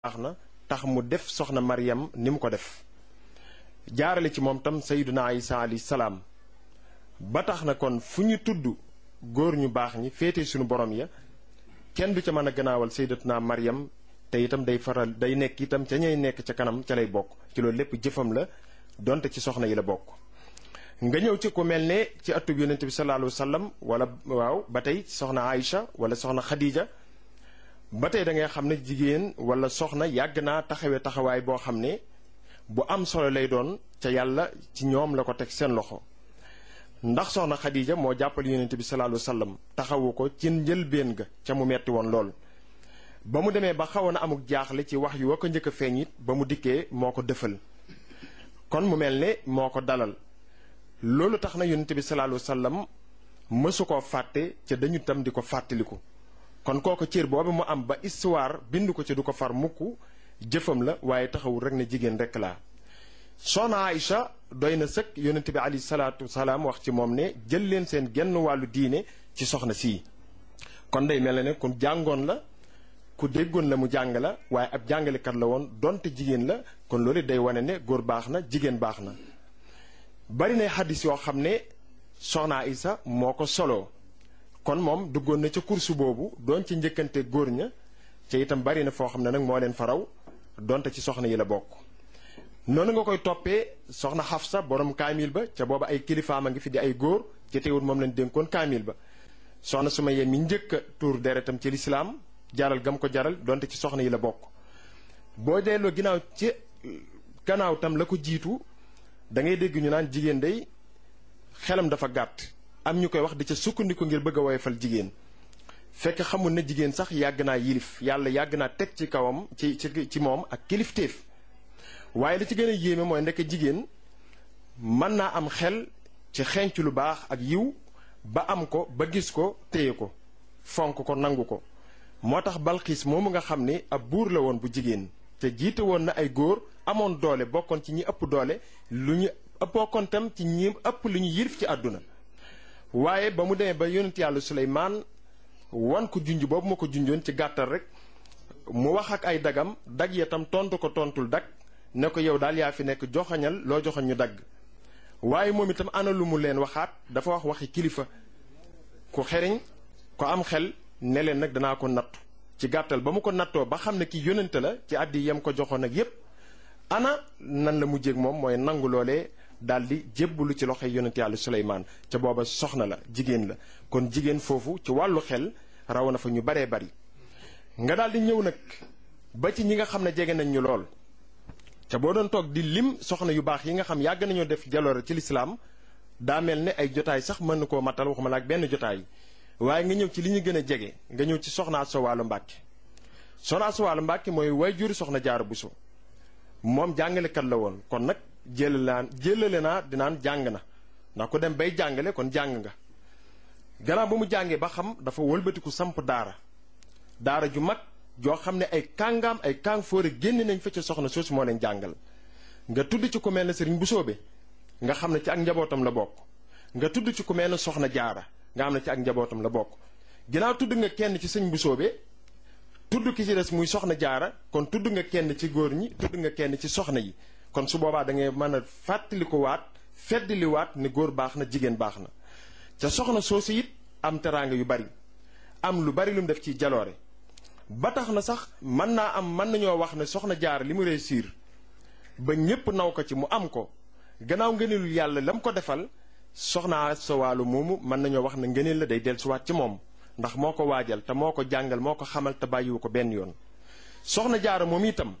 baax na tax mu def soxna Maryam ni mu ko def jaarale ci moom tam sayyiduna Isa alayhi salaam ba tax na kon fu ñu tudd góor ñu baax ñi féete suñu borom ya kenn du ca mën a gannaawal sayyidatuna Maryam te itam day faral day nekk itam ca ñay nekk ca kanam ca lay bokk ci loolu lépp jëfam la donte ci soxna yi la bokk nga ñëw ci ku mel ne ci atub yonente bi sallallahu alayhi wa sallam wala waaw ba tey soxna Aïcha wala soxna Khadija ba tey da ngay xam ne jigéen wala soxna yàgg naa taxawee taxawaay boo xam ne bu am solo lay doon ca yàlla ci ñoom la ko teg seen loxo ndax soxna Khadija moo jàppale yonente bi sallallahu alayhi wa sallam taxawu ko ci njëlbéen ga ca mu metti woon lool ba mu demee ba xawoon a amuk jaaxle ci wax yu wa ko njëkk a feeñ it ba mu dikkee moo ko dëfal kon mu mel ne moo ko dalal loolu tax na yonente bi sallallahu alayhi wa sallam mësu koo fàtte ca dañu tam di ko fàttaliku kon kooku cër boobu mu am ba histoire bind ko ci du ko far mukk jëfam la waaye taxawul rek ne jigéen rek laa soxna Aïcha doy na sëkk yonente bi alayhi salaatu salaam wax ci moom ne jël leen seen genn wàllu diine ci soxna sii kon day mel ne ku jàngoon la ku déggoon la mu jàng la waaye ab jàngalekat la woon donte jigéen la kon loolu day wane ne góor baax na jigéen baax na bari na xaddis yoo xam ne soxna Aïcha moo ko soloo kon moom duggoon na ca kursu boobu doon ci njëkkante góor ña ca itam bari na foo xam ne nag moo leen faraw donte ci soxna yi la bokk noonu nga koy toppee soxna Xafsa borom kaamil ba ca booba ay kilifaam a ngi fi di ay góor ci teewul moom lañ dénkoon kaamil ba soxna Sumayya mi njëkk a tuur deretam ci lislaam jaral gam ko jaral donte ci soxna yi la bokk boo delloo ginnaaw ci gannaaw tam la ko jiitu da ngay dégg ñu naan jigéen day xelam dafa gàtt am ñu koy wax di ca sukkandiku ngir bëgg a woyofal jigéen fekk xamul na jigéen sax yàgg naa yilif yàlla yàgg naa teg ci kawam ci ci ci moom ak kilifteef waaye li ci gën a yéeme mooy ndekk jigéen mën naa am xel ci xenc lu baax ak yiw ba am ko ba gis ko téye ko fonk ko nangu ko moo tax balxiis moomu nga xam ne ab buur la woon bu jigéen te jiite woon na ay góor amoon doole bokkoon ci ñi ëpp doole lu ñu bokkoon tam ci ñi ëpp lu ñu yilif ci àdduna waaye ba mu demee ba yonent yàlla Suleymaan wan ko junj boobu ma ko junjoon ci gàttal rek mu wax ak ay dagam dag ya tam tontu ko tontul dag ne ko yow daal yaa fi nekk joxañal loo joxañ ñu dagg waaye moom itam ana lu mu leen waxaat dafa wax waxi kilifa ku xeriñ ko am xel ne leen nag danaa ko nattu ci gàttal ba mu ko nattoo ba xam ne ki yonente la ci àddi yam ko joxoon ak yépp ana nan la mujjéeg moom mooy nangu loolee daal di jébbalu ci loxoy yonent yàlla Suleymaan ca booba soxna la jigéen la kon jigéen foofu ci wàllu xel raw na fa ñu baree bari nga daal di ñëw nag ba ci ñi nga xam ne jege nañ ñu lool ca boo doon toog di lim soxna yu baax yi nga xam yàgg nañoo def jaloore ci lislaam daa mel ne ay jotaay sax mën na koo matal waxuma la ak benn jotaay waaye nga ñëw ci li ñu gën a jege nga ñëw ci soxna Asta Walo Mbàkke soxna Asta Walo Mbàkke mooy way juri soxna Jaara Buso moom jàngalekat la woon kon nag jëlalaan jëlale naa dinaan jàng na ndax ku dem bay jàngale kon jàng nga gannaaw ba mu jàngee ba xam dafa wëlbatiku samp daara daara ju mag joo xam ne ay kàngaam ay kàng fóore génn nañ fa ca soxna soosu moo leen jàngal nga tudd ci ku mel ne sëriñ bu soobe nga xam ne ci ak njabootam la bokk nga tudd ci ku mel ne soxna jaara nga xam ne ci ak njabootam la bokk ginnaaw tudd nga kenn ci sëñ bu soobe tudd ki ci des muy soxna jaara kon tudd nga kenn ci góor ñi tudd nga kenn ci soxna yi kon su boobaa da ngay mën a fàttali ko waat feddali waat ne góor baax na jigéen baax na ca soxna soosu it am teraanga yu bari am lu bari lu mu def ci jaloore ba tax na sax mën naa am mën nañoo wax ne soxna jaar li mu réussir ba ñépp naw ko ci mu am ko gannaaw ngëneelu yàlla la mu ko defal soxna sa wàllu moomu mën nañoo wax ne ngëneel la day dellusiwaat ci moom ndax moo ko waajal te moo ko jàngal moo ko xamal te bàyyiwu ko benn yoon soxna jaara moom itam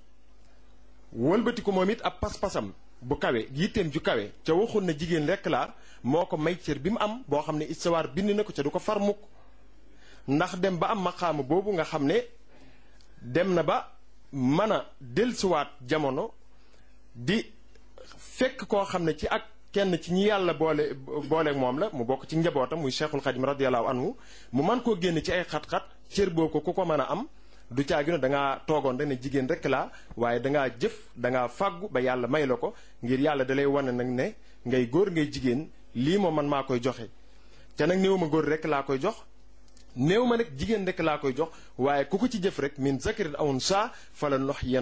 wëlbati ko moom it ab pas-pasam bu kawe yitteem ju kawe ca waxul na jigéen rekk laa moo ko may cër bi mu am boo xam ne histoire bind na ko ca du ko far mukk ndax dem ba am maqaama boobu nga xam ne dem na ba mën a dellusiwaat jamono di fekk koo xam ne ci ak kenn ci ñi yàlla boole booleeg moom la mu bokk ci njabootam muy cheikhul xadim radiallahu anhu mu mën koo génn ci ay xat-xat cër boo ko ku ko mën a am du caagi no dangaa toogoon rek ne jigéen rek laa waaye dangaa jëf dangaa fàggu ba yàlla may la ko ngir yàlla dalay wane nag ne ngay góor ngay jigéen lii moom man maa koy joxe te nag néew ma góor rek laa koy jox néew ma nag jigéen rek laa koy jox waaye ku ko ci jëf rek min zakarin aw unsaa fala nox